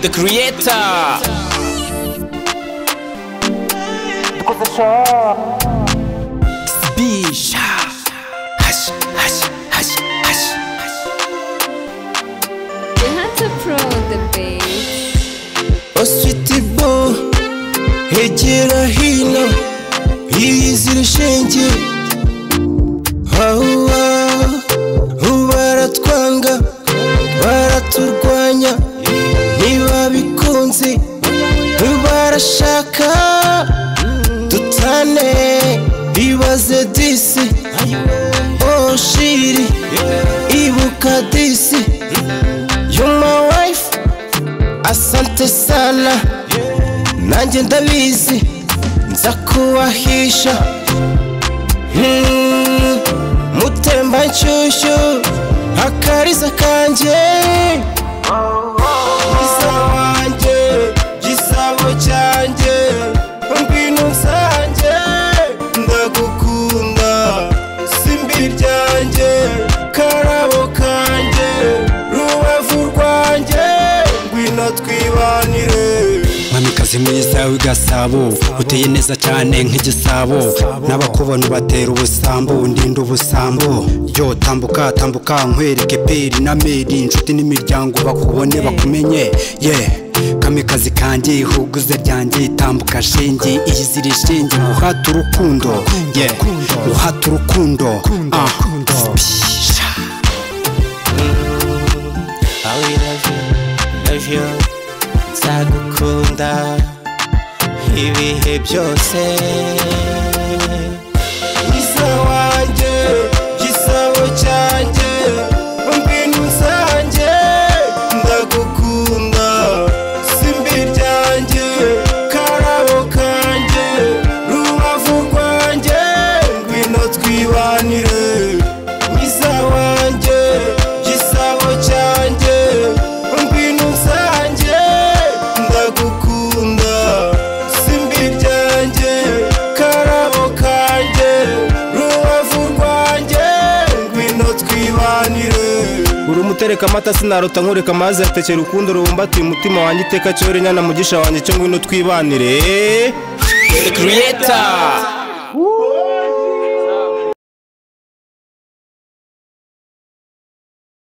the creator Bisha Hush, hush, hush, hush You have to prove the bass. Oh sweetie boo Hegera hino Yiyizira shenge Hawa Baratwanga Baraturwanya Ntibabikunze Barashaka Dutane Bibaze disi Oh shiri Ibuka disi You're my wife Asante sana nanjye ndabizi nza kubahisha Hmm, mutemba nshyushyu akariza kanjye gisabo wanjye gisabo cyanjye ngwino nsanjye ndagukunda simbi ryanjye karabo kanjye rubavu rwanjye ngwino twibanire mwamikazi mwiza w'igasabo uteye neza cyane nk'igisabo n'abakubona ubatera ubusambo ndinda ubusambo yo tambuka tambuka nkwereke peri na meri inshuti n'imiryango bakubone bakumenye ye kamikazi kanjye ihuguze ryanjye tambuka shenge iyizire shenge muhate urukundo ye muhate urukundo ah. Spisha. I will love you, love you Nzagukunda ibihe byose Gisa wanjye, gisabo cyanjye Mbwinu nsanjye Ndagukunda Simbi ryanjye Karabo kanjye Rubavu rwanjye Ngwino twibanire Mwiza wanjye Gisabo cyanjye Ngwino nsanjye Ndagukunda Simbi ryanjye Karabo kanjye Rubavu rwanjye Ngwino twibanire uri umutereka amata sinarota nkureka amazi yatekera urukundo rubumbatiye umutima wanjye iteka cyore nyana mugisha wanjye cyo ngwino twibanire the creator.